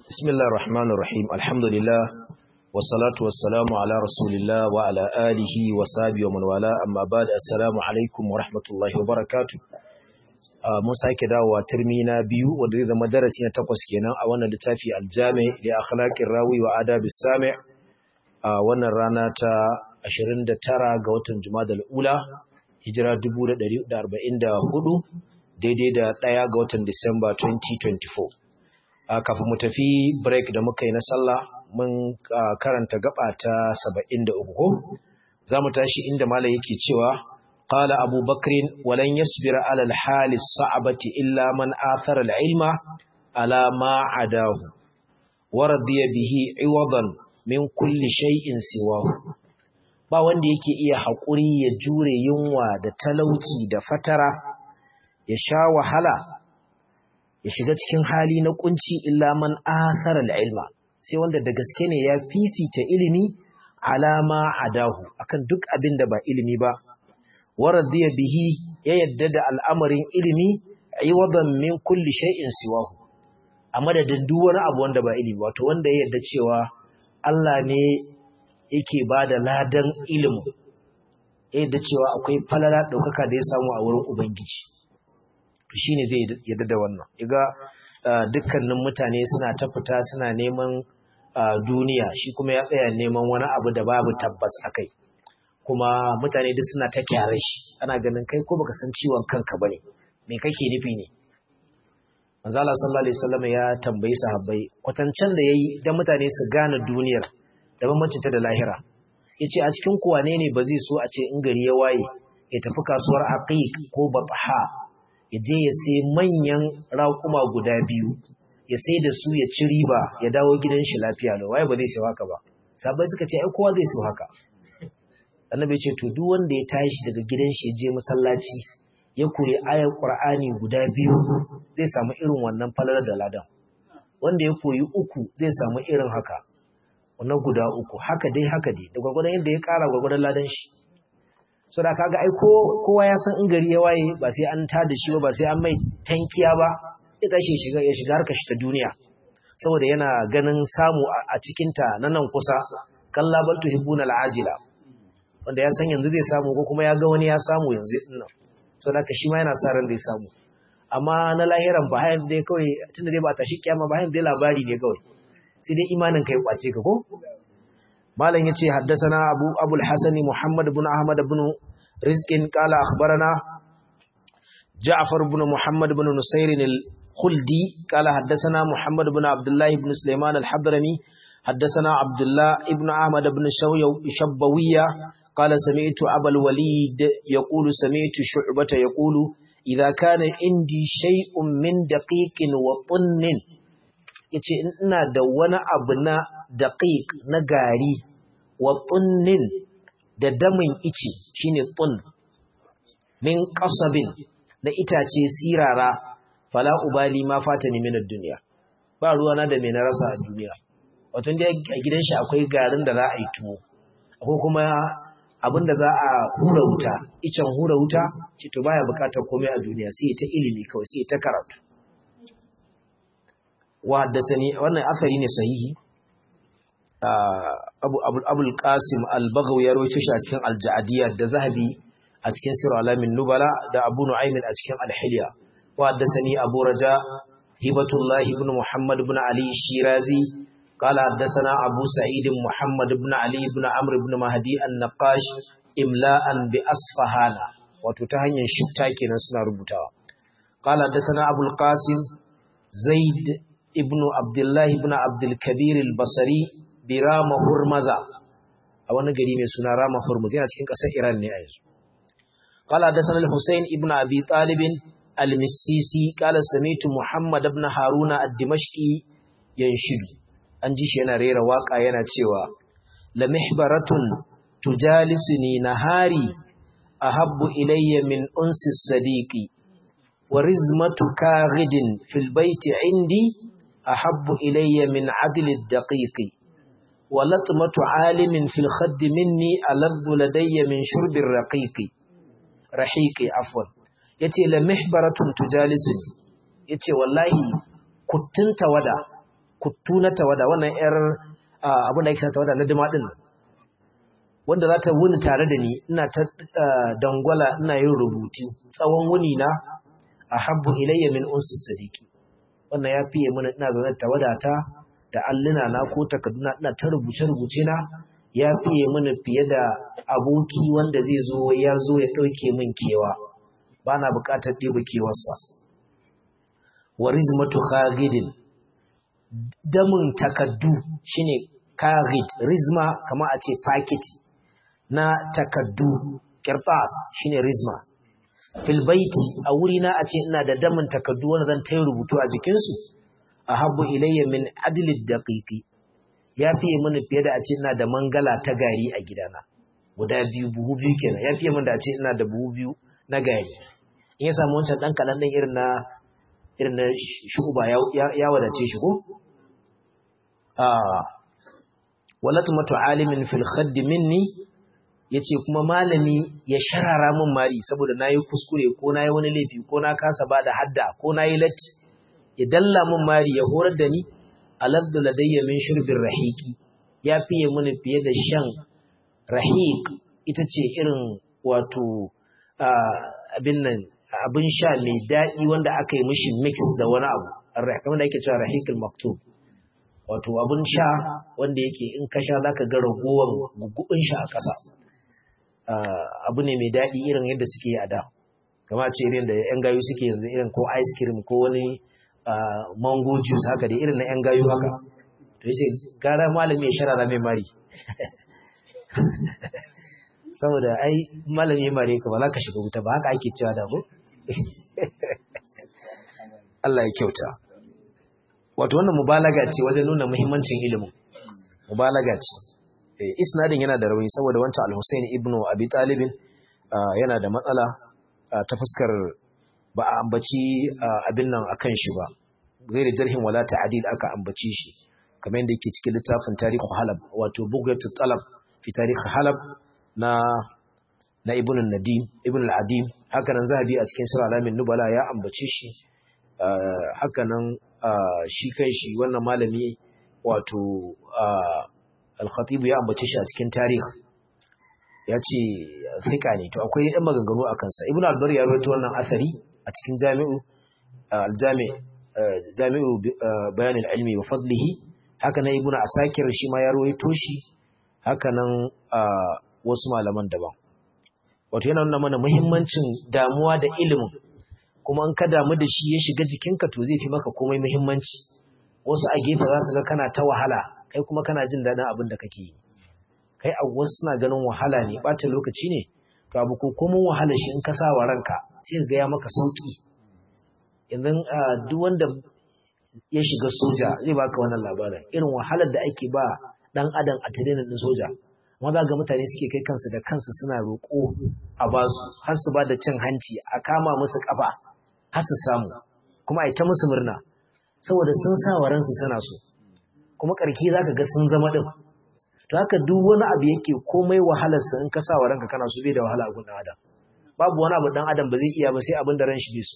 بسم الله الرحمن الرحيم الحمد لله والصلاة والسلام على رسول الله وعلى آله وصحبه ومن والاه أما بعد السلام عليكم ورحمة الله وبركاته mun sake dawowa turmi na biyu wanda zai zama darasi na takwas kenan a wannan littafi aljami da akhlaqir rawi wa adabis sami a wannan rana ta 29 ga watan Jumadal ula hijira 1444 daidai da ɗaya ga watan Disamba 2024 kafin mu tafi break da muka yi na sallah mun karanta gaba ta 73 ko za mu tashi inda malam yake cewa qala abu bakrin walan yasbira ala alhali sa'abati illa man athara alilma ala ma adahu wa radiya bihi iwadan min kulli shay'in siwahu ba wanda yake iya haƙuri ya jure yunwa da talauci da fatara ya sha wahala ya shiga cikin hali na kunci illa man athara ilma sai wanda da gaske ne ya fifita ilimi alama adahu akan duk abin da ba ilimi ba waradiya bihi ya yadda da al'amarin ilimi iwadan min kulli shay'in siwahu a madadin duk wani abu wanda ba ilimi wato wanda ya yadda cewa Allah ne yake ba da ladan ilimin ya yadda cewa akwai falala ɗaukaka da ya samu a wurin Ubangiji shi ne zai yadda da wannan iga dukkanin mutane suna ta fita suna neman duniya shi kuma ya tsaya neman wani abu da babu tabbas a kai kuma mutane duk suna ta kyara shi ana ganin kai ko baka san ciwon kanka bane me kake nufi ne manzo Allah sallallahu alaihi wasallam ya tambayi sahabbai kwatancen da yayi dan mutane su gane duniyar da bambancin ta da lahira yace a cikin ku wane ne ba zai so a ce in gari ya waye ya tafi kasuwar aqiq ko batha ya je ya sai manyan raƙuma guda biyu ya sai da su ya ci riba ya dawo gidan shi lafiya lau waye ba zai sai haka ba sabai suka ce ai kowa zai so haka annabi ya ce to duk wanda ya tashi daga gidan shi ya je masallaci ya kure ayar qur'ani guda biyu zai samu irin wannan falalar da ladan wanda ya koyi uku zai samu irin haka wannan guda uku haka dai haka dai da gwagwadon yadda ya kara gwagwadon ladan shi so da kaga ai kowa ya san in gari ya waye ba sai an tada shi ba ba sai an mai tankiya ba ya tashi shiga ya shiga harkar shi ta duniya saboda yana ganin samu a cikin ta na nan kusa kalla bal tuhibbuna al'ajila wanda ya san yanzu zai samu ko kuma ya ga wani ya samu yanzu din nan so da shi ma yana sa ran zai samu amma na lahiran ba hayan dai kawai tunda dai ba ta shi kiyama ba hayan dai labari ne kawai sai dai imanin kai kwace ka ko malam yace haddathana abu abul hasan muhammad ibn ahmad ibn rizqin qala akhbarana ja'far ibn muhammad ibn nusair al-khuldi qala haddathana muhammad ibn abdullah ibn sulaiman al-hadrami haddathana abdullah ibn ahmad ibn shabbawiyya قال سمعت أبا الوليد يقول سمعت شعبة يقول إذا كان عندي شيء من دقيق وطن yace ina da wani abu na daqiq na gari wa tunnin da damin ice shine tun min qasabin da itace sirara fala ubali ma fatani min ad-dunya ba ruwa na da me na rasa a duniya wato dai a gidan shi akwai garin da za a yi tuwo akwai kuma abin da za a hura wuta icen hura wuta ce to baya bukatar komai a duniya sai ta ilimi kawai sai ta karatu wa haddasani wannan asari ne sahihi abu abul qasim al-baghawi ya rawaito shi a cikin al-ja'diyya da zahabi a cikin sirr alamin nubala da abu nu'aym a cikin al-hilya wa haddasani abu raja hibatullah ibn muhammad ibn ali shirazi قال حدثنا أبو سعيد محمد بن علي بن عمرو بن مهدي النقاش إملاء بأصفهان وتتهني شتاكي نسنا ربطا قال حدثنا أبو القاسم زيد ابن عبد الله بن عبد الكبير البصري برام هرمزة أولا قريم سنة رام هرمزة يعني cikin ƙasar Iran ne a yanzu قال حدثنا الحسين ابن أبي طالب المسيسي قال سمعت محمد بن هارون الدمشقي ينشد an ji shi yana rera waka yana cewa la mihbaratun tujalisuni nahari ahabbu ilayya min unsi sadiqi wa rizmatu kaghidin fil baiti indi ahabbu ilayya min adli daqiqi wa latmatu alimin fil khadd minni aladhu ladayya min shurbi raqiqi rahiqi afwan yace la mihbaratun tujalisuni yace wallahi kuttun tawada kuttu na tawada wannan yar abin da ake sa tawada na dima din wanda za ta wuni tare da ni ina ta dangwala ina yin rubutu tsawon wuni na ahabbu ilayya min unsi sadiqi wannan ya fiye mana ina zaune tawada ta da alluna na ko takarduna ina ta rubuce rubuce na ya fiye mana fiye da aboki wanda zai zo ya zo ya dauke min kewa bana bukatar ɗebe kewarsa wa rizmatu khagidin damin takaddu shine kagid rizma kama a ce packet na takaddu kirtas shine rizma fil baiti a wuri na a ce ina da damin takaddu wanda zan tayi rubutu a jikin su ahabbu ilayya min adli daqiqi ya fiye mini fiye da a ce ina da mangala ta gari a gidana guda biyu buhu biyu kenan ya fiye min da a ce ina da buhu biyu na gari in ya samu wancan dan kalan din irin na irin na shuba ya wadace shi ko walatu matu alimin fil khadd minni yace kuma malami ya sharara min mari saboda nayi kuskure ko nayi wani laifi ko na kasa bada hadda ko nayi latti ya dalla min mari ya horar da ni alabdu ladayya min shurbir rahiqi ya fiye mini fiye da shan rahiq ita ce irin wato abin nan abin sha mai daɗi wanda aka yi mishi mix da wani abu kamar da ake cewa rahiqul maktub wato abin sha wanda yake in ka sha zaka ga ragowar gugubin sha a ƙasa abu ne mai daɗi irin yadda suke a da kama ce irin da yan gayu suke yanzu irin ko ice cream ko wani mango juice haka da irin na yan gayu haka to yace gara malami ya sharara mai mari saboda ai malami ya mare ka ba za ka shiga wuta ba haka ake cewa da mu Allah ya kyauta wato wannan mubalaga ce wajen nuna muhimmancin ilimin mubalaga ce isnadin yana da rauni saboda wancan al-Husayn ibn Abi Talib yana da matsala ta fuskar ba a ambaci abin nan akan shi ba gairi jarhin wala ta'dil aka ambaci shi kamar yadda yake cikin littafin tarihi Halab wato Bughatul Talab fi tarihi Halab na na Ibn Nadim Ibn al-Adim haka nan Zahabi a cikin Sirr Alamin Nubala ya ambace shi haka nan shi kan shi wannan malami wato al-Khatib ya ambace shi a cikin tarihi ya ce thika ne to akwai ɗan maganganu a kansa Ibn al-Bar ya rawaito wannan asari a cikin Jami'u al-Jami' Jami'u Bayan al-Ilmi wa Fadlihi haka nan Ibn Asakir shi ma ya rawaito shi haka nan wasu malaman daban wato yana nuna mana muhimmancin damuwa da ilimin kuma in ka damu da shi ya shiga jikinka to zai fi maka komai muhimmanci wasu a gefe za su ga kana ta wahala kai kuma kana jin daɗin abin da kake yi kai a wasu suna ganin wahala ne ɓata lokaci ne to abu ko komin wahala shi in ka sa wa ranka sai ga ya maka sauki yanzu duk wanda ya shiga soja zai baka wannan labarin irin wahalar da ake ba dan adam a tirenin din soja amma za ga mutane suke kai kansu da kansu suna roƙo a basu har su ba da cin hanci a kama musu kafa har su samu kuma a ta musu murna saboda sun sa wa ransu suna so kuma ƙarki za ka ga sun zama ɗin to haka duk wani abu yake komai wahalarsa in ka sa wa ranka kana so bai da wahala a gun adam babu wani abu dan adam ba zai iya ba sai abin da ran shi bai so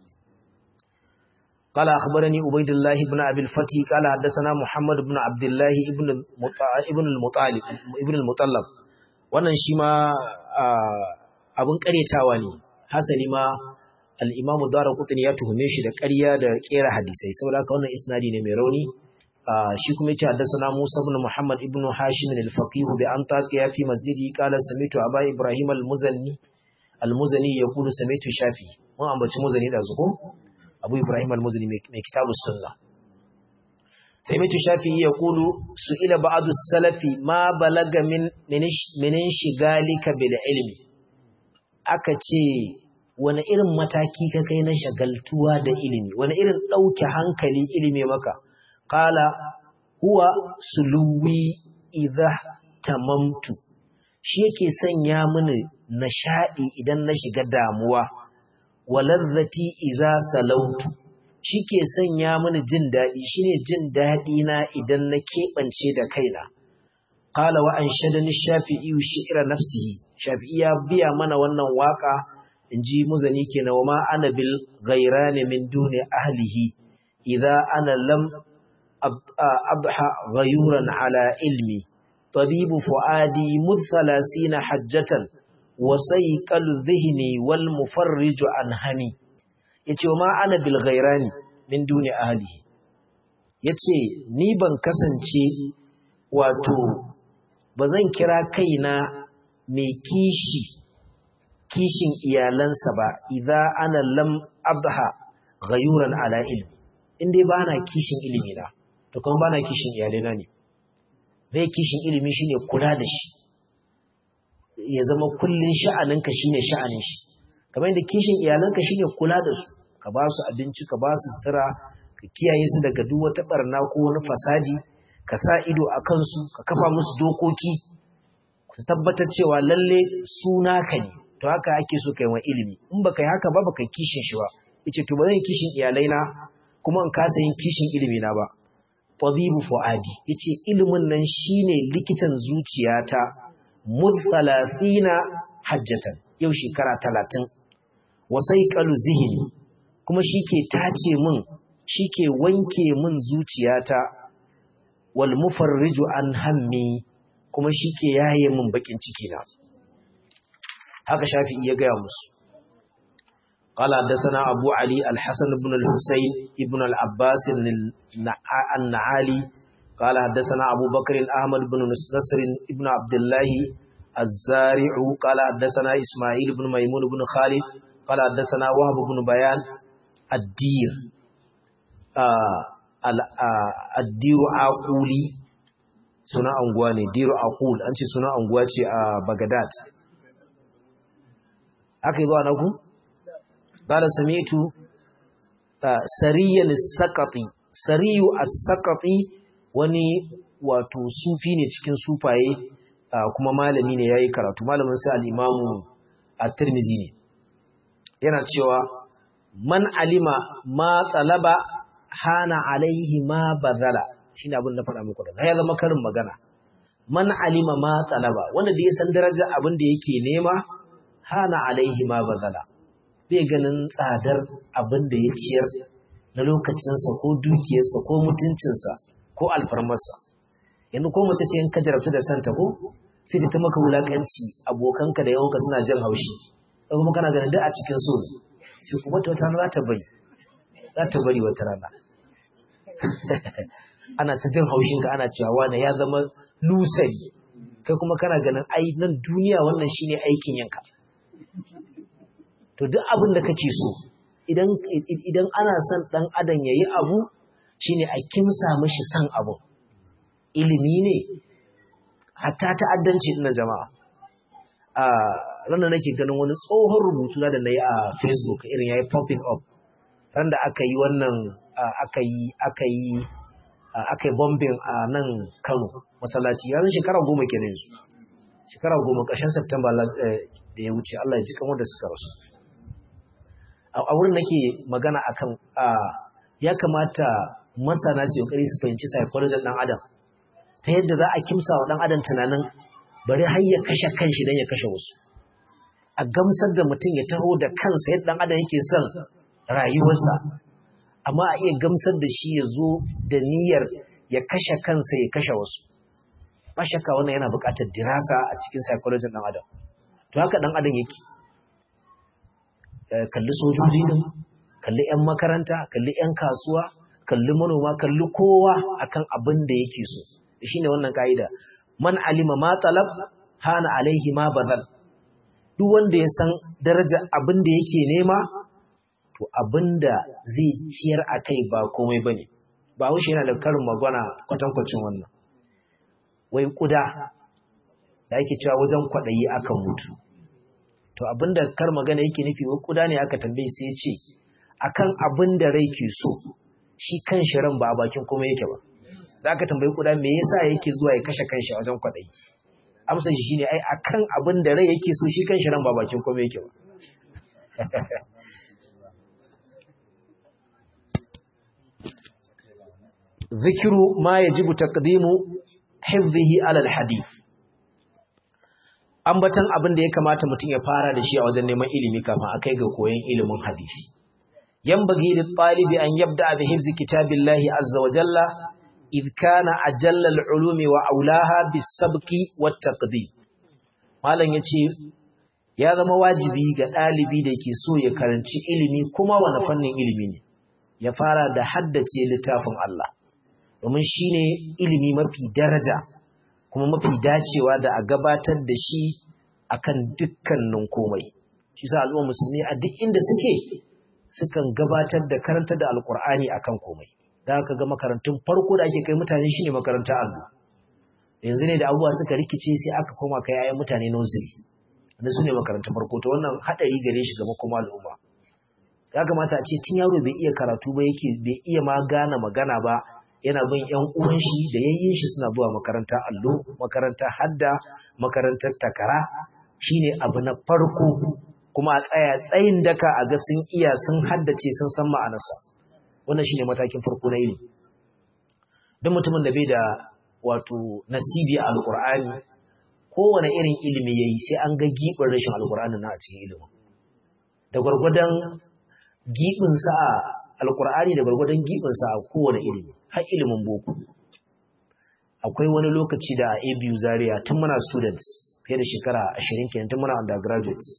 قال أخبرني عبيد الله بن أبي الفتح قال حدثنا محمد بن عبد الله ابن ابن المطالب ابن المطلب wannan shi ma abin karyatawa ne hasali ma al-Imam Daraqutni ya tuhume shi da ƙarya da ƙera hadisai saboda haka wannan isnadi ne mai rauni shi kuma yace haddathana Musa ibn Muhammad ibn Hashim al-Faqih bi Antaqiya fi masjidi qala samitu Aba Ibrahim al-Muzanni al-Muzani yaqulu samitu Shafi mun ambaci Muzani da zuko Abu Ibrahim al-Muzani mai kitabus sunna samitu Shafi yaqulu su'ila ba'du salafi ma balaga min min shigalika bil ilmi aka ce wani irin mataki ka kai na shagaltuwa da ilimi wani irin ɗauke hankali ilimi maka Kala huwa suluwi idha tamamtu shi yake sanya mini nashadi idan na shiga damuwa walazzati idza salautu shi ke sanya mini jin dadi shine jin dadi na idan na kebance da kaina qala wa anshadani shafi'i shi'ra nafsihi shafi'i ya biya mana wannan waka inji muzani kenan wa ma ana bil ghairani min duni ahlihi idza ana lam أضحى غيورا على علمي طبيب فؤادي مذ ثلاثين حجة وسيق الذهن والمفرج عن همي yace ma ana bil ghairani min duni ahlihi yace ni ban kasance wato bazan kira kaina mai kishi kishin iyalansa ba idza ana lam abha ghayuran ala ilmi indai bana kishin ilimi na to kuma bana kishin iyalena ne bai kishin ilimi shine kula da shi ya zama kullun sha'aninka shine sha'anin shi kamar yadda kishin iyalanka shine kula da su ka ba su abinci ka ba su sutura ka kiyaye su daga duk wata barna ko wani fasadi ka sa ido a kansu ka kafa musu dokoki ku tabbatar cewa lalle su naka ne to haka ake so kai wa ilimi in baka yi haka ba baka kishin shi ba yace to ba zan kishin iyalaina kuma in kasa yin kishin ilimi na ba tabibu fuadi yace ilimin nan shine likitan zuciyata mudh 30 hajjatan yau shekara 30 wasai qalu zihni kuma shike tace min shike wanke min zuciyata wal mufarriju an hammi kuma shike yaye min bakin ciki na haka shafi'i ya gaya musu قال حدثنا أبو علي الحسن بن الحسين ابن العباس النعالي قال حدثنا أبو بكر أحمد بن نصر ابن عبد الله الزارع قال حدثنا إسماعيل بن ميمون بن خالد قال حدثنا وهب بن بيان الدير آه الدير عقولي suna anguwa ne diru aqul an ce suna anguwa ce a Baghdad aka yi zuwa na ku قال سمعت سريا السقطي سريو السقطي wani wato sufi ne cikin sufaye kuma malami ne yayi karatu malamin sa al-Imam at-Tirmidhi ne yana cewa man alima ma talaba hana alaihi ma bazala shine abin da faɗa muku da ya zama karin magana man alima ma talaba wanda da ya san daraja abin da yake nema hana alaihi ma bazala bai ganin tsadar abin da ya ciyar na lokacinsa ko dukiyarsa ko mutuncinsa ko alfarmarsa yanzu ko mace ce in ka jarabta da santa ko sai ta maka wulakanci abokanka da yawanka suna jin haushi da kuma kana ganin duk a cikin so sai kuma ta wata rana za ta bari za ta bari wata rana ana ta jin haushinka ana cewa wani ya zama lusari kai kuma kana ganin ai nan duniya wannan shine aikin yanka to duk abin da kake so idan idan ana son dan adam yayi abu shine a kimsa mishi san abu ilimi ne hatta ta'addanci din jama'a a ranar nake ganin wani tsohon rubutu da nayi a Facebook irin yayi popping up ran da aka yi wannan aka yi aka yi aka yi bombing a nan Kano masallaci yanzu shekara goma kenan yanzu shekara goma ƙarshen September da ya wuce Allah ya ji kamar da suka rasu a wurin nake magana akan ya kamata masana su kokari su fahimci psychology dan adam ta yadda za a kimsa wa dan adam tunanin bari har ya kashe kanshi dan ya kashe wasu a gamsar da mutum ya taho da kansa yadda dan adam yake son rayuwarsa amma a iya gamsar da shi ya zo da niyyar ya kashe kansa ya kashe wasu ba shakka wannan yana buƙatar dirasa a cikin psychology dan adam to haka dan adam yake kalli sojoji din kalli 'yan makaranta kalli 'yan kasuwa kalli manoma kalli kowa akan abin da yake so shine wannan kaida man alima ma talab hana alaihi ma badal duk wanda ya san daraja abin da yake nema to abin da zai ciyar akai ba komai bane ba wuce yana da karin magana kwatankwacin wannan wai kuda da ake cewa wajen kwaɗayi akan mutu to abinda kar magana yake nufi wa kuda ne aka tambaye sai ya ce akan abin da rai ke so shi kan shi ran ba a bakin kuma yake ba za ka tambayi kuda me yasa yake zuwa ya kashe kanshi a wajen kwaɗayi amsa shi shine ai akan abin da rai yake so shi kan shi ran ba bakin kuma yake ba zikiru ma yajibu taqdimu hifdhihi ala alhadith ambatan abin da ya kamata mutum ya fara da shi a wajen neman ilimi kafin a kai ga koyon ilimin hadisi yanbaghi lit talibi an yabda bi hifzi kitabillahi azza wa jalla idh kana ajalla al-ulumi wa aulaha bis-sabqi wat-taqdim malam yace ya zama wajibi ga ɗalibi da ke so ya karanci ilimi kuma wani fannin ilimi ne ya fara da haddace littafin Allah domin shine ilimi mafi daraja kuma mafi dacewa da a gabatar da shi akan dukkanin komai shi sa al'umma musulmi a duk inda suke sukan gabatar da karanta da alkur'ani akan komai da aka ga makarantun farko da ake kai mutane shine makaranta allo yanzu ne da abubuwa suka rikice sai aka koma kai ayan mutane nozili da su ne makarantun farko to wannan hadari gare shi ga makoma al'umma ya kamata a ce tun yaro bai iya karatu ba yake bai iya ma gane magana ba yana bin yan uwan shi da yayyin shi suna zuwa makaranta allo makaranta hadda makarantar takara shine abu na farko kuma a tsaya tsayin daka a ga sun iya sun haddace sun san ma'anarsa wannan shine matakin farko na ilimi duk mutumin da bai da wato nasibi a alqur'ani kowane irin ilimi yayi sai an ga gibin rashin alqur'ani na a cikin ilimin da gwargwadon gibin sa a alqur'ani da gwargwadon gibin sa a kowane ilimi har ilimin boko akwai wani lokaci da a ABU Zaria tun muna students fiye da shekara 20 kenan tun muna undergraduates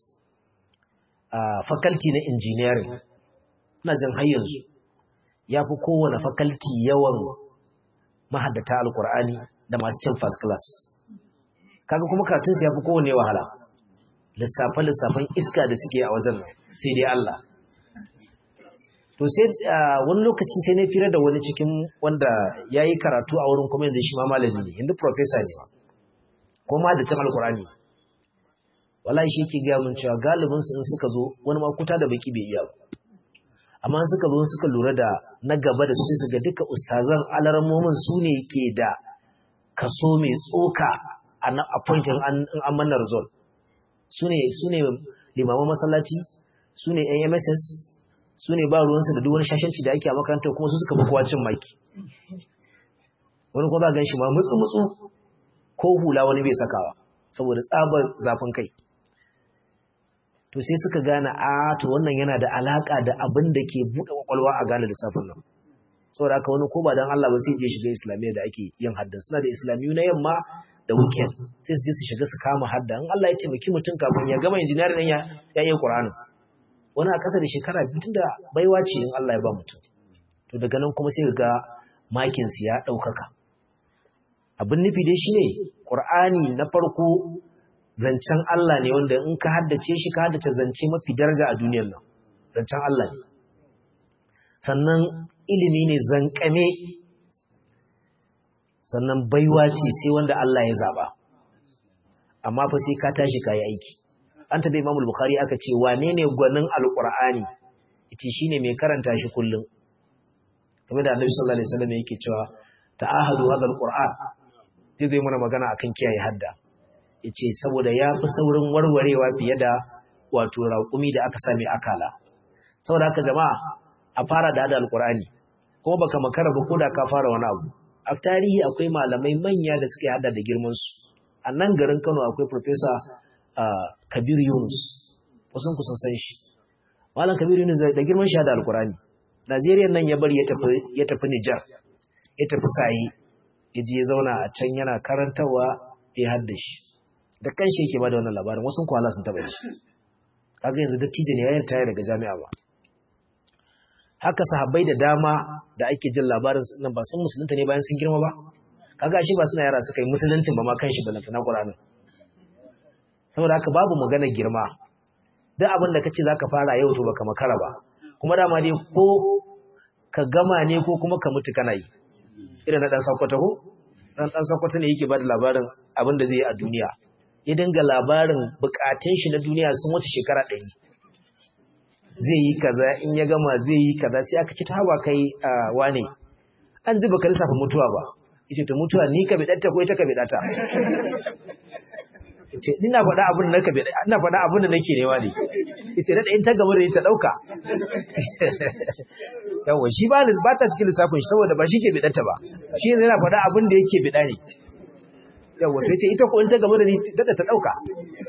a faculty na engineering ina jin har yanzu ya fi kowane faculty yawan mahaddata alkur'ani da masu cin first class kaga kuma katunsu ya fi kowane wahala lissafe-lissafen iska da suke a wajen sai dai Allah to sai wani lokaci sai na fira da wani cikin wanda ya yi karatu a wurin kuma yanzu shi ma malami ne yanzu professor ne ma ko ma da cin alkur'ani wallahi shi yake gaya mun cewa galibin su in suka zo wani ma kuta da baki bai iya ba amma suka zo suka lura da na gaba da su sai su ga duka ustazan alarmomin su ne ke da kaso mai tsoka a na appointin an an manna result su ne su ne limaman masallaci su ne yan MSS su ne ba ruwansu da duk wani shashanci da ake a makarantar kuma su suka fi kowa cin maki wani kuma ba gan shi ma mutsu mutsu ko hula wani bai sakawa saboda tsabar zafin kai to sai suka gane a to wannan yana da alaka da abin da ke buɗe kwakwalwa a gane lissafin nan saboda haka wani ko ba dan Allah ba sai je shiga islamiyya da ake yin haddan suna da islamiyu na yamma da weekend sai su je su shiga su kama hadda in Allah ya taimaki mutum kafin ya gama injiniyar nan ya ya yi Qur'ani wani a ƙasa da shekara biyu tunda baiwa ce in Allah ya ba mutum to daga nan kuma sai ga makin su ya ɗaukaka abin nufi dai shine Qur'ani na farko zancen Allah ne wanda in ka haddace shi ka haddace zance mafi daraja a duniyar nan zancen Allah ne sannan ilimi ne zankame sannan baiwa ce sai wanda Allah ya zaba amma fa sai ka tashi kayi aiki an tabi Imam Bukhari aka ce wane ne gwanin Alqur'ani yace shine mai karanta shi kullum kamar da Annabi sallallahu alaihi wasallam yake cewa ta'ahadu hadha alquran zai zai mana magana akan kiyaye hadda yace saboda ya fi saurin warwarewa fiye da wato raƙumi da aka same akala saboda haka jama'a a fara da hada alqur'ani kuma baka makara ba koda ka fara wani abu a tarihi akwai malamai manya da suke hada da girman su a nan garin Kano akwai professor Kabir Yunus wasan ku san shi malam Kabir Yunus da girman shi hada alqur'ani Najeriya nan ya bari ya tafi ya tafi Niger ya tafi Sayi yaje ya zauna a can yana karantawa ya hadda shi da kanshi yake bada wannan labarin wasu kwala sun taba shi kaga yanzu dattijo ne ya yarda daga jami'a ba haka sahabbai da dama da ake jin labarin nan ba sun musulunta ne bayan sun girma ba kaga shi ba suna yara suka yi musuluncin ba ma kanshi ba na Qur'ani saboda haka babu magana girma duk abin da kace zaka fara yau to baka makara ba kuma dama dai ko ka gama ne ko kuma ka mutu kana yi irin na dan sakwata ko dan dan sakwata ne yake bada labarin abin da zai yi a duniya ya dinga labarin bukatun shi na duniya sun wuce shekara ɗari. zai yi kaza in ya gama zai yi kaza sai aka ce ta hawa kai wane an ji baka lissafa mutuwa ba yace to mutuwa ni ka bidatta ko ita ka bidata yace ina faɗa abin da nake bida ina faɗa abin da nake nema ne yace da in ta gaba da ita dauka yawa shi ba ba ta cikin lissafin shi saboda ba shi ke bidatta ba shi ne yana faɗa abin da yake bida ne yawa to yace ita ko in ta gaba da ni da ta dauka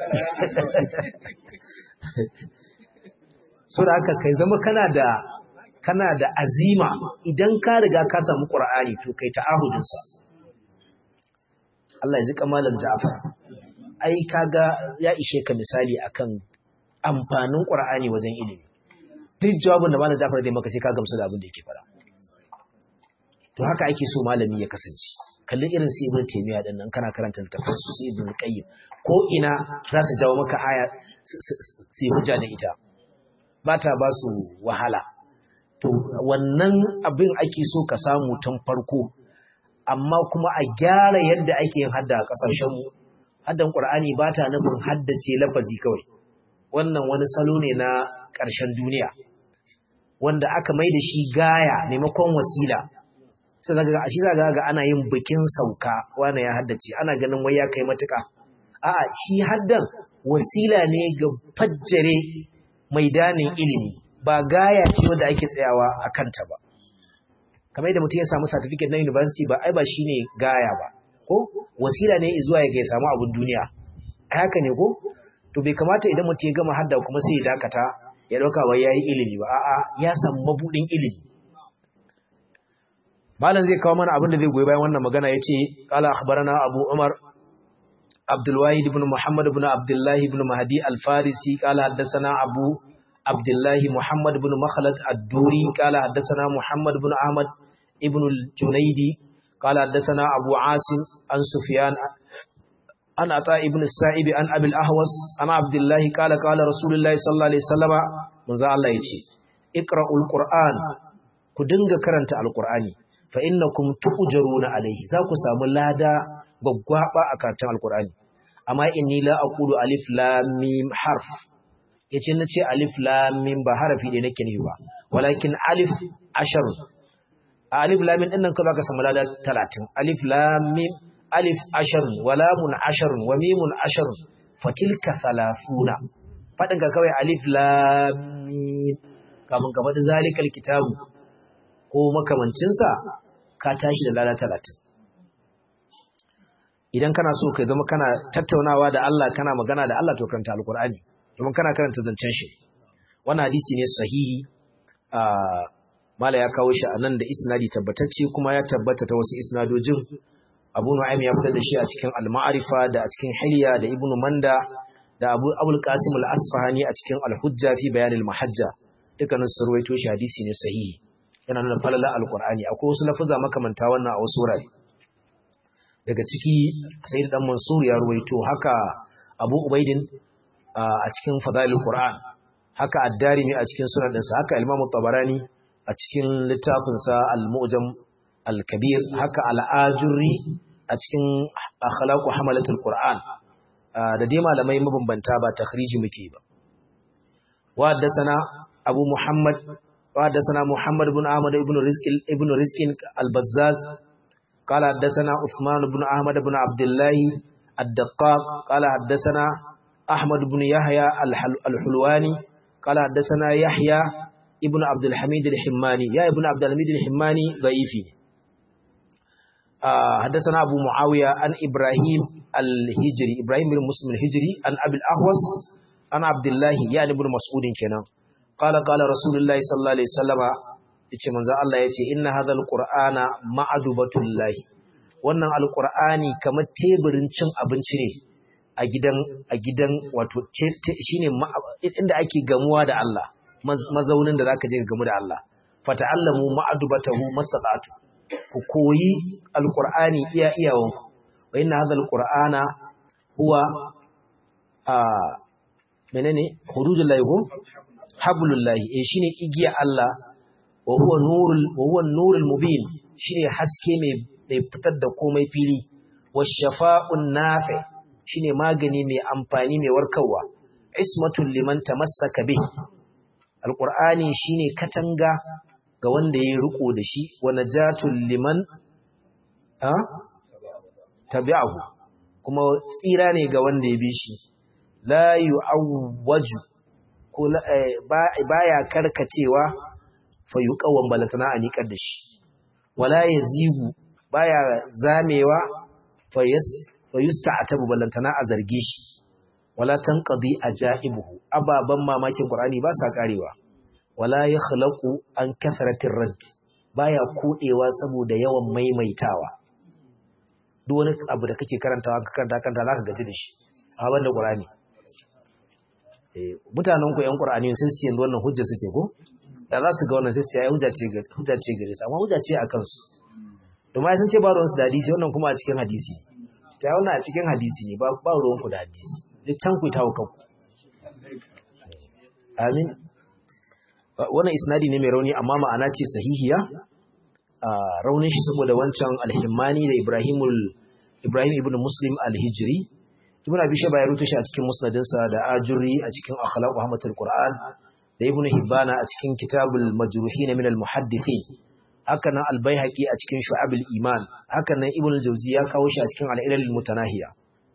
so da haka kai zama kana da kana da azima idan ka riga ka samu Qur'ani to kai ta'ahudin sa Allah ya ji kamalan Ja'far ai kaga ya ishe ka misali akan amfanin Qur'ani wajen ilimi duk jawabin da malam Ja'far dai maka sai ka gamsu da abin da yake fara to haka ake so malami ya kasance kalli irin su Ibn Taymiyyah din nan kana karanta littafin su su Ibn Qayyim ko ina za su jawo maka aya su hujja da ita ba ta ba su wahala to wannan abin ake so ka samu tun farko amma kuma a gyara yadda ake yin hadda a ƙasashen mu haddan Qur'ani ba ta nufin haddace lafazi kawai wannan wani salo ne na ƙarshen duniya wanda aka mai da shi gaya maimakon wasila sai daga shi zaga ga ana yin bikin sauka wani ya haddace ana ganin wai ya kai matuƙa a'a shi haddan wasila ne ga fajjare maidanin ilimi ba gaya ce wanda ake tsayawa a kanta ba kamar yadda mutum ya samu certificate na university ba ai ba shine gaya ba ko wasila ne zuwa ya samu abin duniya haka ne ko to bai kamata idan mutum ya gama hadda kuma sai ya dakata ya dauka wai yayi ilimi ba a'a ya samu mabudin ilimi malam zai kawo mana abin da zai goyi bayan wannan magana yace qala akhbarana abu umar abdul wahid ibn muhammad ibn abdullah ibn mahdi al-farisi qala haddathana abu abdullah muhammad ibn makhlad ad-duri qala haddathana muhammad ibn ahmad ibn al-junaydi qala haddathana abu asim an sufyan an ata ibn sa'ib an abil ahwas ana abdullah qala qala rasulullahi sallallahu alaihi wasallama manzo Allah yace iqra'ul qur'an ku dinga karanta alqur'ani fa innakum tu'jaruna alaihi za ku samu lada gwaggwaba a karatun alqur'ani amma inni la aqulu alif lam mim harf yace nace alif lam mim ba harafi da nake nufi ba walakin alif ashar alif lam mim dinnan ka zaka samu lada 30 alif lam mim alif ashar wa lamun ashar wa mimun ashar fatilka thalathuna fadin ka kawai alif lam mim kamun ka faɗi zalikal kitabu ko makamancinsa ka tashi da lada talatin idan kana so ka zama kana tattaunawa da Allah kana magana da Allah to karanta alkur'ani domin kana karanta zancen shi wannan hadisi ne sahihi a mala ya kawo shi anan da isnadi tabbatacce kuma ya tabbata ta wasu isnadojin Abu Nu'aym ya fitar da shi a cikin Al-Ma'rifa da a cikin Hilya da Ibn Manda da Abu Abul Qasim Al-Asfahani a cikin Al-Hujja fi Bayan al-Mahajja dukkanin su ruwaito shi hadisi ne sahihi yana nuna falala alkur'ani akwai wasu lafuza makamanta wannan a wasu wurare daga ciki sai dan mansur ya ruwaito haka abu ubaidin a cikin fadailul qur'an haka ad-darimi a cikin sunan dinsa haka imamu tabarani a cikin littafin sa al-mu'jam al-kabir haka al-ajurri a cikin akhlaqu hamalatul qur'an da dai malamai mabambanta ba takhriji muke ba wa haddathana abu muhammad وحدثنا محمد بن أحمد بن رزق ابن رزق البزاز قال حدثنا عثمان بن أحمد بن عبد الله الدقاق قال حدثنا أحمد بن يحيى الحلواني قال حدثنا يحيى ابن عبد الحميد الحماني يا ابن عبد الحميد الحماني ضعيفي آه حدثنا أبو معاوية عن إبراهيم الهجري إبراهيم بن مسلم الهجري عن أبي الأحوص عن عبد الله يعني ابن مسعود كنا قال قال رسول الله صلى الله عليه وسلم yace manzo Allah yace inna hadhal qur'ana ma'adubatul wannan alqur'ani kamar teburin cin abinci ne a gidan a gidan wato shine inda ake gamuwa da Allah mazaunin da zaka je ka gamu da Allah fata'allamu ma'adubatahu masata'tu ku koyi alqur'ani iya iyawan wa inna hadhal qur'ana huwa a menene hududullahi ko hablullahi eh shine igiya Allah wa huwa nurul wa huwa nurul mubin shine haske mai mai fitar da komai fili washafa'un nafi shine magani mai amfani mai warkarwa ismatul liman tamassaka bih alqur'ani shine katanga ga wanda yayi riko da shi wa najatul liman ha tabi'ahu kuma tsira ne ga wanda ya bi shi la yu'awwaju ko baya karkacewa fa yuqawwan balatana a niƙar da shi wala yazigu baya zamewa fa yas fa yusta'tabu balantana a zarge shi wala tanqadi ajaibuhu ababan mamakin qur'ani ba sa karewa wala yakhlaqu an kasratir radd baya kodewa saboda yawan maimaitawa duk wani abu da kake karantawa ka karanta kanta zaka gaji da shi a banda qur'ani eh mutanen ku yan qur'ani sun ce yanzu wannan hujja suke ko da za su ga wannan sai su ce hujja ce hujja ce gare su amma hujja ce akan su domin sun ce ba ruwansu da hadisi wannan kuma a cikin hadisi ta wannan a cikin hadisi ne ba ruwanku da hadisi duk can ku ta kanku amin wannan isnadi ne mai rauni amma ma'ana ce sahihiya raunin shi saboda wancan alhimmani da ibrahimul ibrahim ibn muslim alhijri ibn abi shaba ya rutu shi a cikin musnadinsa da ajuri a cikin akhlaq muhammadul qur'an da ibn hibbana a cikin kitabul majruhin min al muhaddithin haka nan albayhaqi a cikin shu'abul iman haka nan ibn al-jawzi ya kawo shi a cikin al-ilal mutanahiya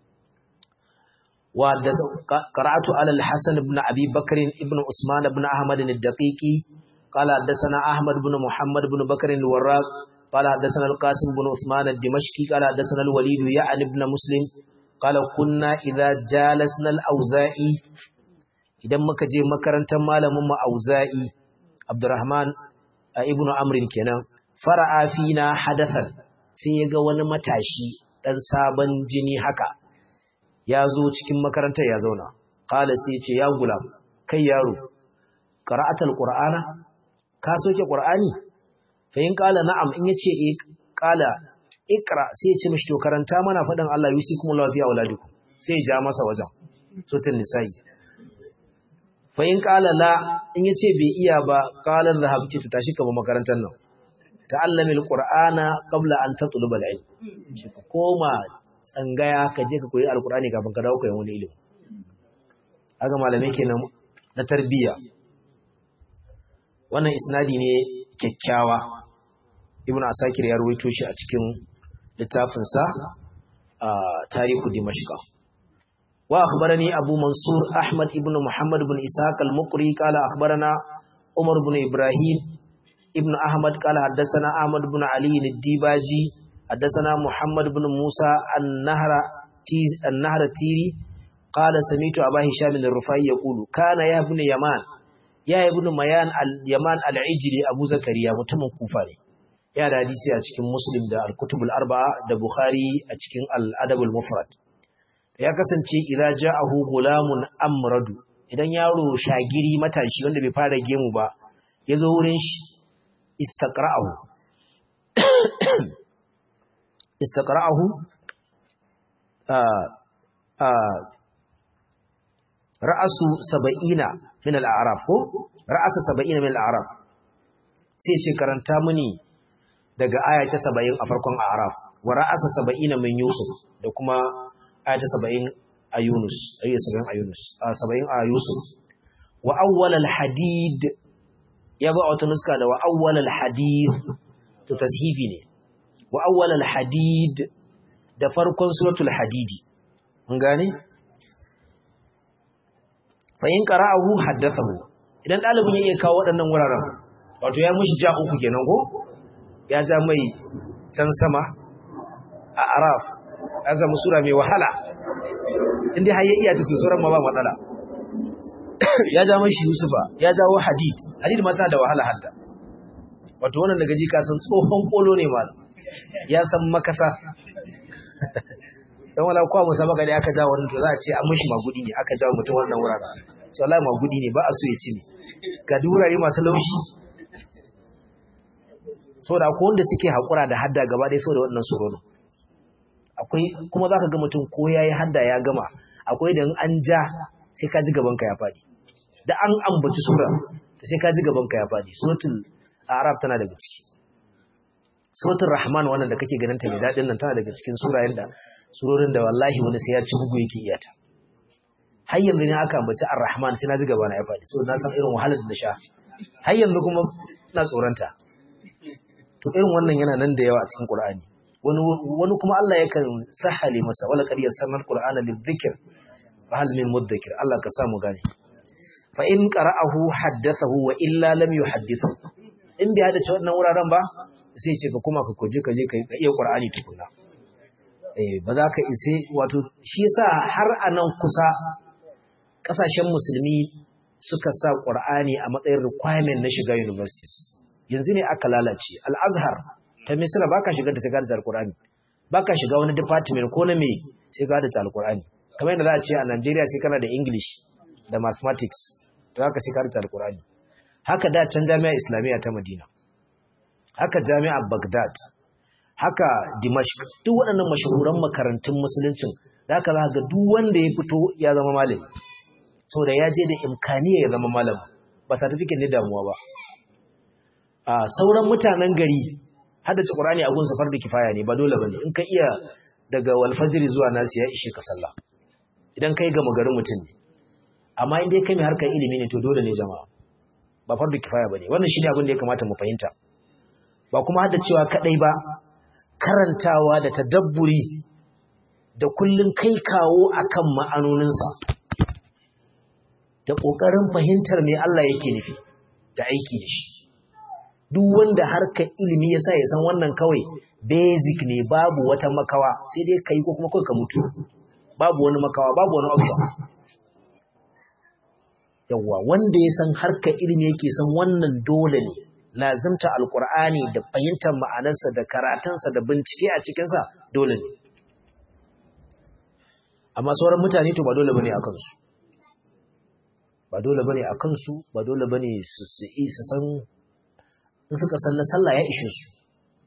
wa da qara'atu ala al-hasan ibn abi bakr ibn usman ibn ahmad al-daqiqi qala hadathana ahmad ibn muhammad ibn bakr al-warraq qala hadathana al-qasim ibn uthman al-dimashqi qala hadathana al-walid ya'an ibn muslim qala kunna idha jalasna al-auza'i idan muka je makarantar malamin mu auza'i abdurrahman a ibnu amrin kenan fara'a fina hadathan sai ya ga wani matashi dan sabon jini haka ya zo cikin makarantar ya zauna qala sai ce ya gulam kai yaro qara'atul qur'ana ka soke qur'ani fa in qala na'am in yace eh qala ikra sai ya ce mishi to karanta mana fadan Allah yusikumullahu fi auladikum sai ya ja masa wajen sutun nisa'i fa in qala la in yace bai iya ba qala dhahabti to tashi kaba makarantar nan ta'allami alqur'ana qabla an tatluba alilm shi ka koma tsangaya ka je ka koyi alqur'ani kafin ka dawo koyon wani ilimi aga malamai kenan na tarbiyya wannan isnadi ne kyakkyawa ibnu asakir ya rawaito shi a cikin littafinsa a tarihu dimashqa وأخبرني أبو منصور أحمد بن محمد بن إسحاق المقري قال أخبرنا عمر بن إبراهيم ابن أحمد قال حدثنا أحمد بن علي الديباجي حدثنا محمد بن موسى النهر تيز النهر تيري قال سمعت أبا هشام الرفاعي يقول كان يا ابن يمان يا ابن ميان اليمان العجلي أبو زكريا متمن كوفاني ya da hadisi a cikin Muslim da Al-Kutubul Arba'a da Bukhari a cikin Al-Adabul Mufrad ya kasance idza ja'ahu gulamun amradu idan yaro shagiri matashi wanda bai fara gemu ba yazo wurin shi istaqra'ahu istaqra'ahu a a ra'asu 70 min al-a'raf ko ra'asu 70 min al-a'raf sai ce karanta mini daga aya ta 70 a farkon a'raf wa ra'asa 70 min yusuf da kuma aya ta saba'in a Yunus, aya saba'in a Yunus, a saba'in a Yusuf. Wa awwalal hadid, ya ba wata nuska da wa awwalal hadid, to tashifi ne. Wa awwalal hadid da farkon suratul hadidi. Mun gane? Fa'in qara'ahu haddathahu. Idan ɗalibin ya iya kawo waɗannan wuraren, wato ya mushi ja uku kenan ko? Ya ja mai can sama a Araf, ya zama sura mai wahala inda har ya iya ta tsoron ma ba matsala ya ja mashi yusufa ya jawo hadid hadid ma tana da wahala hadda wato wannan daga ji kasan tsohon kolo ne ma ya san makasa dan wala kwa musabaka da aka ja wannan to za a ce an mishi magudi ne aka jawo mutum wannan wuraren to wallahi magudi ne ba a so ya ci ne ga durare masu laushi saboda akwai wanda suke hakura da hadda gaba ɗaya saboda wannan surorin akwai kuma zaka ga mutum ko yayi hadda ya gama akwai da an ja sai ka ji gaban ka ya fadi da an ambaci sura sai ka ji gaban ka ya fadi suratul a'raf tana daga ciki suratul rahman wannan da kake ganin ta mai dadin nan tana daga cikin surayen da surorin da wallahi wani sai ya ci bugu yake iya ta har yanzu ne aka ambaci ar-rahman sai na ji gaba na ya fadi saboda na san irin wahalar da na sha har yanzu kuma ina tsoronta to irin wannan yana nan da yawa a cikin qur'ani wani kuma Allah yakan sahale masa wala qad yassarna alqur'ana lidhikr fa hal min mudakkir Allah ka samu gane fa in qara'ahu haddathahu wa illa lam yuhaddithu in bai hada wannan wuraren ba sai ce ka kuma ka koje ka je ka iya qur'ani tukuna eh ba za ka ise wato shi yasa har anan kusa kasashen musulmi suka sa Qur'ani a matsayin requirement na shiga universities yanzu ne aka lalace al-Azhar ta Misra baka shiga da shiga da Qur'ani baka shiga wani department ko na me sai ga da Al-Qur'ani kamar yadda za a ce a Najeriya sai kana da English da mathematics to haka sai ka da Al-Qur'ani haka da can jami'a Islamiyya ta Madina haka jami'a Baghdad haka Dimashq duk waɗannan mashahuran makarantun musuluncin da haka za ga duk wanda ya fito ya zama malami saboda ya je da imkaniya ya zama malami ba certificate ne damuwa ba a sauran mutanen gari haddace Qur'ani a gun safar da kifaya ne ba dole bane in ka iya daga walfajiri zuwa nasi ya ishe ka sallah idan kai gama garin mutum ne amma in dai kai mai harkar ilimi ne to dole ne jama'a ba fardu kifaya bane wannan shine abin da ya kamata mu fahimta ba kuma hada cewa kadai ba karantawa da tadabburi da kullun kai kawo akan ma'anoninsa da kokarin fahimtar me Allah yake nufi da aiki da shi duk wanda harkar ilimi yasa ya san wannan kawai basic ne babu wata makawa sai dai kai ko kuma kai ka mutu babu wani makawa babu wani option yawa wanda ya san harkar ilimi yake san wannan dole ne lazimta alkur'ani da fahimtar ma'anarsa da karatunsa da bincike a cikinsa dole ne amma sauran mutane to ba dole bane a kansu ba dole bane a kansu ba dole bane su su su san in suka san na sallah ya ishe su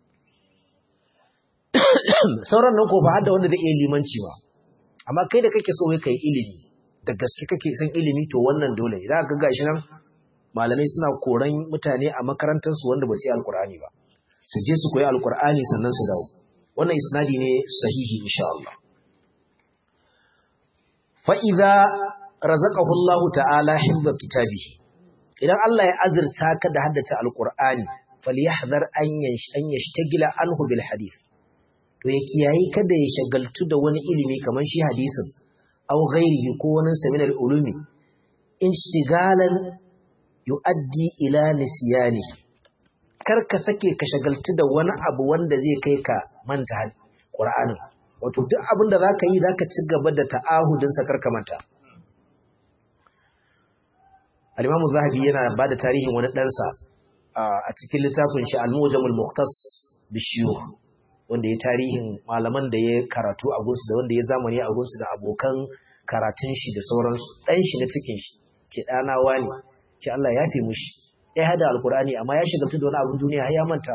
sauran nan ko ba har da wanda zai iya limanci ba amma kai da kake so kai kai ilimi da gaske kake san ilimi to wannan dole idan ka gashi nan malamai suna koran mutane a makarantar su wanda ba su yi alkur'ani ba su je su koyi alkur'ani sannan su dawo wannan isnadi ne sahihi insha Allah fa idza razaqahu Allah ta'ala hifdha kitabihi idan Allah ya azurta ka da haddace alkur'ani falyahdhar an an yashtagila anhu bil hadith to ya kiyayi kada ya shagaltu da wani ilimi kamar shi hadisin aw ghairihi ko wani saminar ulumi instigalan yu'addi ila nisyani kar ka sake ka shagaltu da wani abu wanda zai kai ka manta Qur'anin wato duk abin da zaka yi zaka ci gaba da ta'ahudin sa karka manta Al-Imam Zahabi yana bada tarihin wani ɗansa a cikin littafin shi Al-Mujamul Mukhtas bishiyukh wanda ya tarihin malaman da ya karatu a gunsu da wanda ya zamani a gunsu da abokan karatun shi da sauransu ɗan shi na cikin shi ce ɗana wani ce Allah ya fi mushi ya hada alkur'ani amma ya shigaltu da wani abin duniya ya manta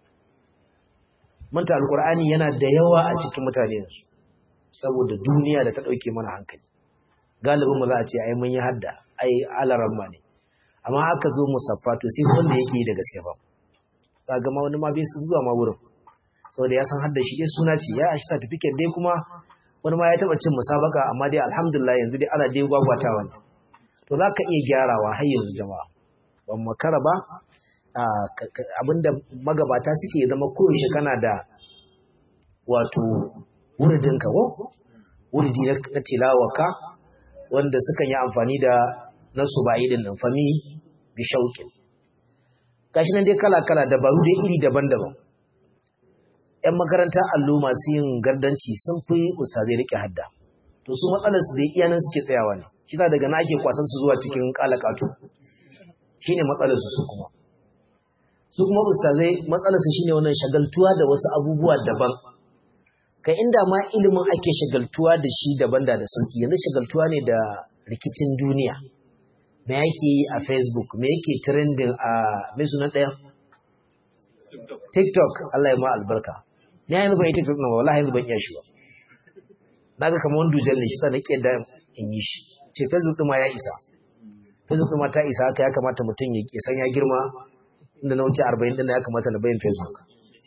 manta alkur'ani yana da yawa a cikin mutane yanzu saboda duniya da ta ɗauke mana hankali galibin mu za a ce ai mun yi hadda ai alaramma ne amma aka zo musaffa to sai wanda yake da gaske ba za ga ma wani ma bai sun zuwa ma wurin saboda ya san hadda shi dai suna ce ya ashi certificate dai kuma wani ma ya taba cin musabaka amma dai alhamdulillah yanzu dai ana dai gwagwatawa ne to za ka iya gyarawa har yanzu jama'a ban makara ba abinda magabata suke zama koyaushe kana da wato wuridinka ko wuridi na tilawaka wanda sukan yi amfani da nasu ba'idin nan fami bi shauƙin gashi nan dai kala-kala dabaru dai iri daban-daban 'yan makaranta allo masu yin gardanci sun fi ustazai rike hadda to su matsalarsu da iyanan suke tsayawa ne shi daga na ake kwasan su zuwa cikin kalakatu shine matsalarsu su kuma su kuma ustazai matsalarsu shine wannan shagaltuwa da wasu abubuwa daban kai inda ma ilimin ake shagaltuwa da shi daban da da sauki yanzu shagaltuwa ne da rikicin duniya me yake yi a facebook me yake trending a mai sunan ɗaya tiktok Allah ya ma albarka ni yanzu ban yi tiktok na wallahi yanzu ban iya shi ba na ga kamar wani dujal ne shi sa na ƙi da in yi shi ce facebook ɗin ma ya isa facebook ɗin ma ta isa haka ya kamata mutum ya san ya girma inda na wuce arba'in ɗin ya kamata na bayan facebook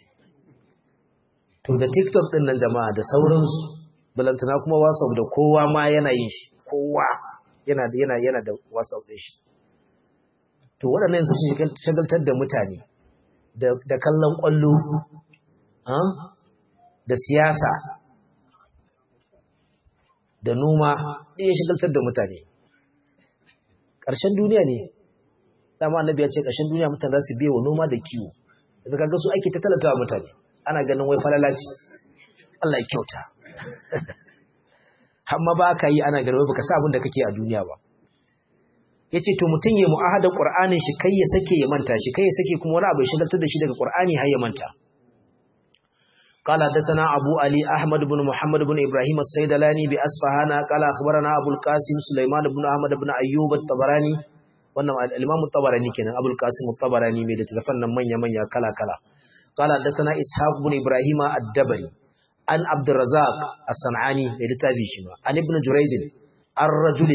to da tiktok ɗin nan jama'a da sauransu balantana kuma whatsapp da kowa ma yana yin shi kowa yana da yana yana da whatsapp ɗin shi to waɗannan su shagaltar da mutane da kallon ƙwallo da siyasa da noma ya shigaltar da mutane ƙarshen duniya ne dama annabi ya ce ƙarshen duniya mutane za su biya wa noma da kiwo da kaga su ake ta talata mutane ana ganin wai falalaci Allah ya kyauta amma ba ka yi ana ganin wai baka sa abin da kake a duniya ba yace to mutun ya mu'ahada qur'anin shi kai ya sake ya manta shi kai ya sake kuma wani abu ya shigaltar da shi daga qur'ani har ya manta قال حدثنا أبو علي أحمد بن محمد بن إبراهيم السيدلاني بأسفهان قال أخبرنا أبو القاسم سليمان بن أحمد بن أيوب الطبراني wannan al-Imam tabarani kenan Abul Qasim tabarani mai da tafan nan manya manya kala kala qala hadathana Ishaq ibn Ibrahim ad-Dabari an Abdurrazzaq as-Sanani mai da tabi shi ma an Ibn Jurayz ar-rajul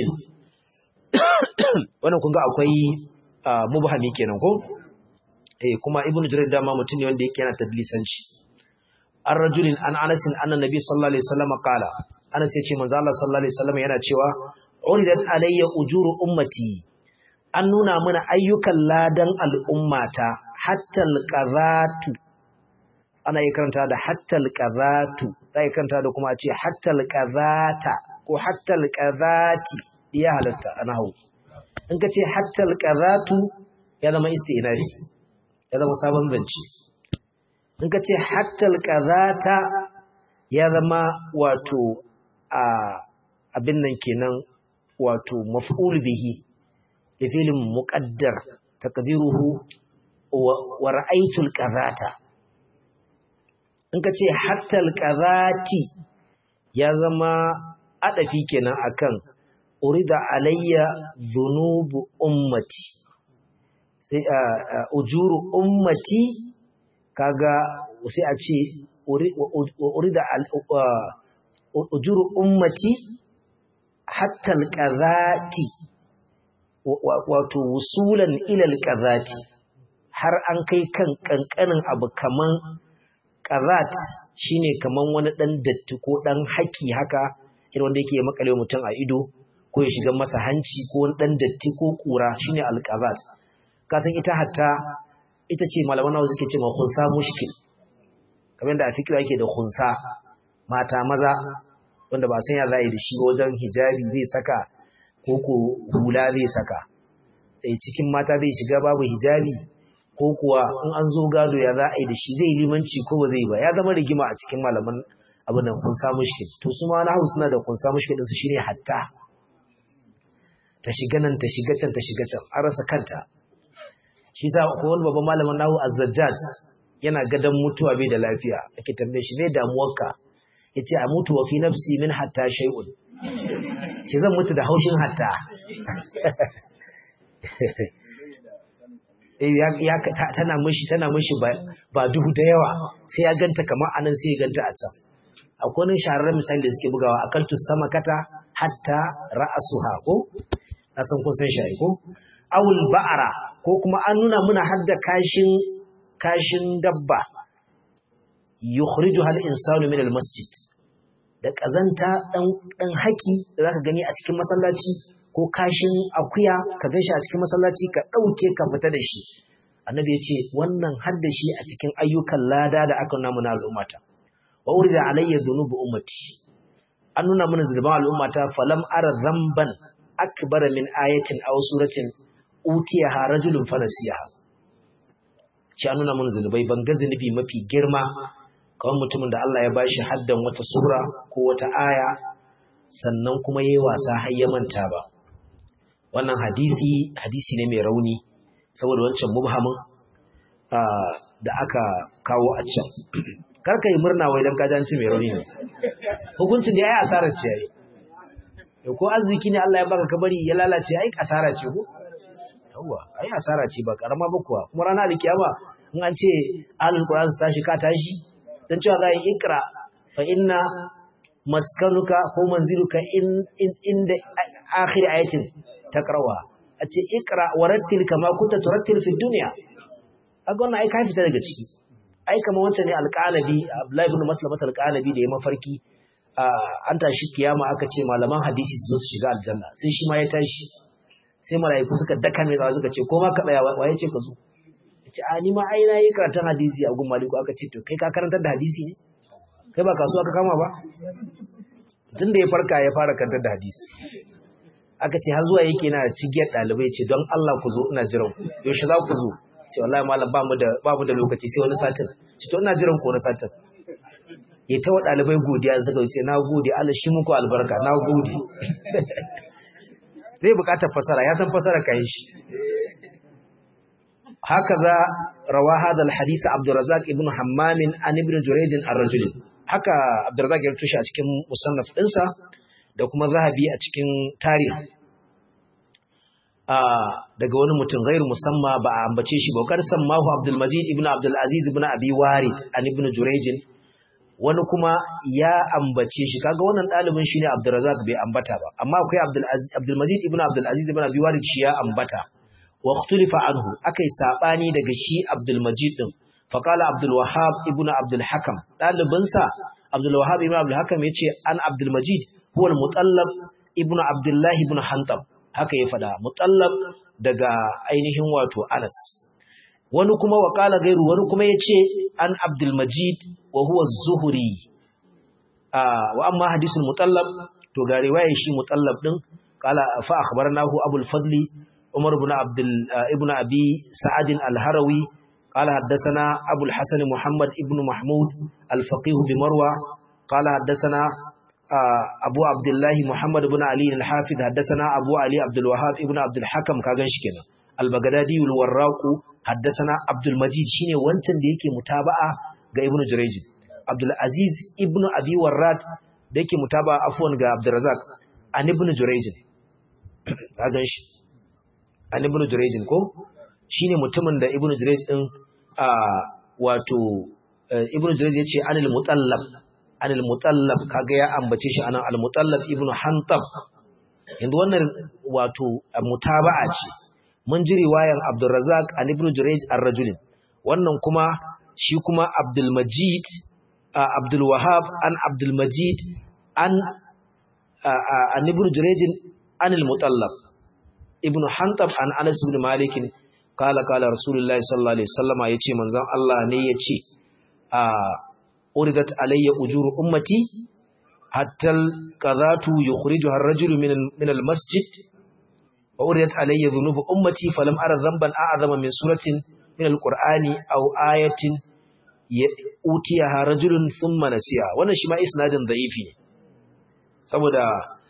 wannan kun ga akwai mubhami kenan ko eh kuma Ibn Jurayz dama mutum ne wanda yake yana tadlisanci ar-rajul an Anas anna Nabi sallallahu alaihi wasallam qala Anas yace manzo Allah sallallahu alaihi wasallam yana cewa uridat alayya ujuru ummati an nuna mana ayyukan ladan al'ummata hattal ƙazatu ana yi karanta da hattal ƙazatu za yi karanta da kuma a ce hattal ƙazata ko hattal ƙazati ya halasta a nahu in ka ce hattal ƙazatu ya zama istinafi ya zama sabon zance in ka ce hattal ƙazata ya zama wato a abin nan kenan wato maf'ul bihi لفعل مقدر تقديره ورأيت القذاة in ka ce hattal qazati ya zama adafi kenan akan urida alayya dhunubu ummati sai ujuru ummati kaga sai a ce urida ujuru ummati hattal qazati wato wusulan ilal qazati har an kai kan kankanin abu kaman qazat shine kaman wani dan datti ko dan haki haka irin wanda yake makale mutum a ido ko ya shiga masa hanci ko wani dan datti ko kura shine alqazat kasan ita hatta ita ce malaman nawa suke cewa khunsa mushkil kamar da a fikira yake da khunsa mata maza wanda ba san ya za yi da shi wajen hijabi zai saka ko ko hula zai saka sai cikin mata zai shiga babu hijabi ko kuwa in an zo gado ya za a yi da shi zai limanci ko ba zai ba ya zama rigima a cikin malaman abin nan kun samu shi to su ma na suna da kun samu shi su shine hatta ta shiga nan ta shiga can ta shiga can an rasa kanta shi sa ko wani babban malamin nahu azzajjaj yana gadan mutuwa bai da lafiya ake tambaye shi ne damuwarka yace a mutu wa fi nafsi min hatta shay'un ce zan mutu da haushin hatta tana mishi tana mishi ba duhu da yawa sai ya ganta kamar anan sai ya ganta a can akwai wani shahararren misali da suke bugawa akaltu sama kata hatta ra'asuha ko na san kun san shi ko awul ba'ara ko kuma an nuna muna hadda kashin kashin dabba yukhrijuha al-insanu min al-masjid da ƙazanta ɗan haki da za ka gani a cikin masallaci ko kashin akuya ka gan shi a cikin masallaci ka ɗauke ka fita da shi annabi ya ce wannan hadda shi a cikin ayyukan lada da aka nuna mana al'ummata wa urida alayya dhunubu ummati an nuna mana zulman al'ummata falam ara zamban akbara min ayatin aw suratin utiyaha rajulun fanasiyaha shi an nuna mana zunubai ban ga zunubi mafi girma kawai mutumin da Allah ya bashi haddan wata sura ko wata aya sannan kuma yayi wasa har ya manta ba wannan hadisi hadisi ne mai rauni saboda wancan mubhamin da aka kawo a can karka yi murna wai dan kajanci mai rauni ne hukuncin da yayi asarar ce yayi ko arziki ne Allah ya baka kabari ya lalace ai asara ce ko yawa ai asara ce ba karama ba kuwa kuma ranar alkiyama in an ce alul qur'an su tashi ka tashi dan cewa ga ikra fa inna maskanuka ko manziluka in inda akhir ayatin taqrawa a ce ikra warattil kama kunta turattil fi dunya kaga wannan ai ka fita daga ciki ai kamar wancan ne alqalabi Abdullahi ibn Maslamat alqalabi da ya mafarki an tashi kiyama aka ce malaman hadisi su zo su shiga aljanna sai shi ma ya tashi sai malaiku suka daka mai zawa suka ce ko ma ka tsaya waye ce ka zo ce a ni ma ai na yi karatun hadisi a gun maliku aka ce to kai ka karantar da hadisi ne kai ba kasuwa ka kama ba tun da ya farka ya fara karantar da hadisi aka ce har zuwa yake na cigiyar ɗalibai ce don Allah ku zo ina jiran ku yaushe za ku zo ce wallahi malam ba mu da ba mu da lokaci sai wani satin ce to ina jiran ku wani satin ya ta wa ɗalibai godiya suka ce na gode Allah shi muku albarka na gode zai bukatar fasara ya san fasara kayan shi haka za rawa hadal hadisi abdurrazzaq ibn hammamin an ibn jurayj ar-rajul haka abdurrazzaq ya tushe a cikin musannaf dinsa da kuma zahabi a cikin tarihi daga wani mutum gairu musamma ba a ambace shi ba kar sammahu abdul majid ibn abdul aziz ibn abi warid an ibn jurayj wani kuma ya ambace shi kaga wannan dalibin shine abdurrazzaq bai ambata ba amma akwai abdul abdul majid ibn abdul aziz ibn abi warid shi ya ambata wa ikhtulifa anhu akai sabani daga shi abdul majid din fa qala abdul wahhab ibn abdul hakam dalibin sa abdul wahhab ibn abdul hakam yace an abdul majid huwa al mutallab ibn abdullah ibn hantab haka ya fada mutallab daga ainihin wato Anas wani kuma wakala gairu wani kuma yace an Abdul Majid wa huwa az-Zuhri ah wa amma hadisul mutallab to ga riwayar shi mutallab din kala fa akhbarnahu Abu al-Fadli Umar ibn Abdul ibn Abi Sa'ad al-Harawi قال حدثنا أبو الحسن محمد ابن محمود الفقيه بمروى قال حدثنا abu abdullahi muhammad ibn ali al-hafiz haddathana abu ali abdul wahhab ibn abdul hakam ka ganshi kenan al-baghdadi al-warraq haddathana abdul majid shine wancan da yake mutaba'a ga ibn jurayj abdul aziz ibn abi warrad da yake mutaba'a afwan ga abdul razak an ibn jurayj ka ganshi an ibn jurayj ko shine mutumin da ibn jurayj din wato ibn jurayj yace anil mutallab anil mutallab kaga ya ambace shi anan al mutallab ibnu hantab yanzu wannan wato mutaba'a ce mun ji riwayan abdurrazzaq an ibnu jurayj ar-rajul wannan kuma shi kuma abdul majid abdul wahhab an abdul majid an an ibnu jurayj an al mutallab ibnu hantab an anas ibn malik kala kala rasulullahi sallallahu alaihi wasallama yace manzon Allah ne yace a uridat alayya ujuru ummati hatta alqadatu yukhrijuha ar-rajulu min min al-masjid wa uridat alayya dhunubu ummati falam ara dhanban a'zama min suratin min al-qur'ani aw ayatin utiyaha rajulun thumma nasiya wannan shi ma isnadin da'ifi ne saboda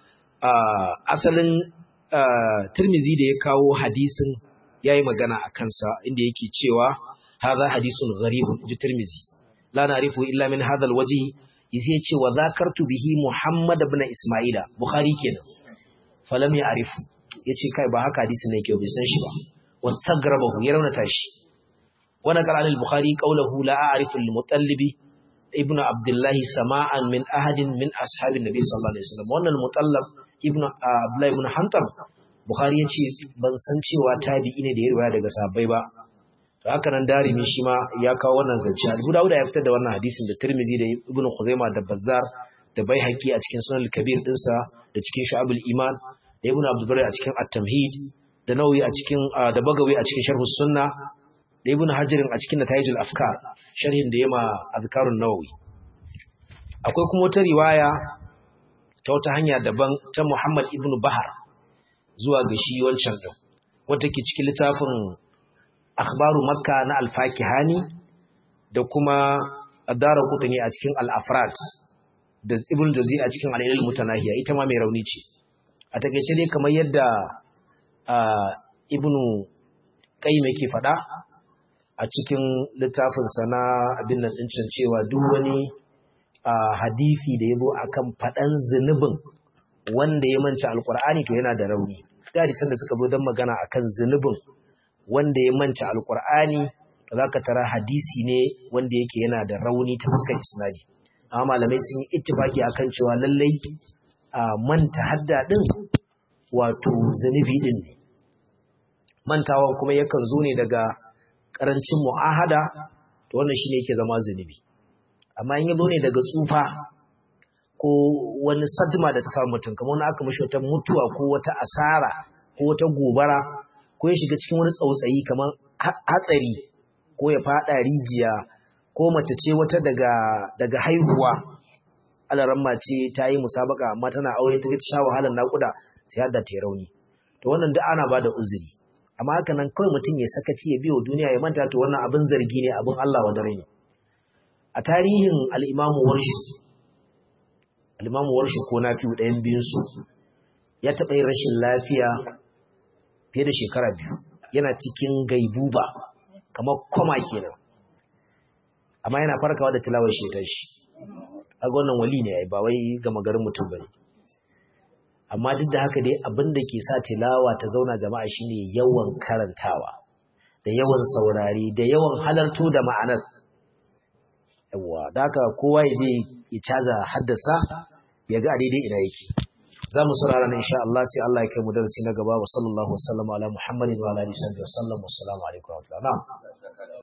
asalin Tirmidhi da ya kawo hadisin yayi magana a kansa inda yake cewa hadha hadisun gharibun ji Tirmidhi la na'rifu illa min hadha alwajhi yace ce wa zakartu bihi Muhammad ibn Isma'ila Bukhari kenan falam ya'rifu yace kai ba haka hadisin ne yake bai san shi ba wastagrabahu ya raunata shi wa naqala al-Bukhari qawluhu la a'rifu al-mutallibi ibn Abdullah sama'an min ahadin min ashabin nabi sallallahu alaihi wasallam wannan al-mutallab ibn Abdullah ibn Hantam Bukhari yace ban san cewa tabi'i ne da ya riwaya daga sahabbai ba to haka nan darimi shi ma ya kawo wannan zance Abu Dawud ya fitar da wannan hadisin da Tirmidhi da Ibn Khuzaimah da Bazzar da Baihaqi a cikin Sunan al-Kabir dinsa da cikin Shu'abul Iman da Ibn Abdul Bari a cikin At-Tamhid da Nawawi a cikin da Bagawi a cikin Sharh Sunna da Ibn Hajar a cikin Natayijul Afkar sharhin da yema Azkarun Nawawi akwai kuma wata riwaya ta wata hanya daban ta Muhammad ibn Bahar zuwa ga shi wancan din wanda ke cikin littafin akhbaru makka na alfakihani da kuma adara kutani a cikin al-afrad da ibn jazi a cikin al-ilal mutanahiya ita ma mai rauni ce a takeice dai kamar yadda ibn qayyim yake fada a cikin littafin sana abin nan din cewa duk wani hadisi da yabo akan fadan zunubin wanda ya manta alqur'ani to yana da rauni da hadisan da suka zo dan magana akan zunubin wanda ya manta alkur'ani da zaka tara hadisi ne wanda yake yana da rauni ta fuskar isnadi amma malamai sun yi ittifaki akan cewa lallai manta hadda din wato zanubi din ne mantawan kuma yakan zo ne daga karancin mu'ahada to wannan shine yake zama zanubi amma in ya zo ne daga tsufa ko wani sadma da ta samu mutum kamar wani aka mashi wata mutuwa ko wata asara ko wata gobara ko ya shiga cikin wani tsautsayi kamar hatsari ko ya fada rijiya ko mace ce wata daga daga haihuwa alaramma ce ta yi musabaka amma tana aure ta sha wahalar nakuda sai har da ta rauni to wannan duk ana bada uzuri amma haka nan kawai mutum ya sakaci ya biyo duniya ya manta to wannan abin zargi ne abin Allah wa dare ne a tarihin al-Imam Warshi al-Imam Warshi ko Nafi'u ɗayan biyun su ya taɓa yin rashin lafiya fiye da shekara biyu yana cikin gaibuba kamar koma kenan amma yana farkawa da tilawar shetar shi a wannan wali ne ba wai gama garin mutum bane amma duk da haka dai abin da ke sa tilawa ta zauna jama'a shine yawan karantawa da yawan saurari da yawan halarto da ma'anar yawa da haka kowa ya je ya caza haddasa ya ga a daidai ina yake za mu saurara na insha Allah sai Allah ya kai mu darasi na gaba wa sallallahu wasallam ala Muhammadin wa ala alihi wa sallam wa assalamu alaikum wa rahmatullahi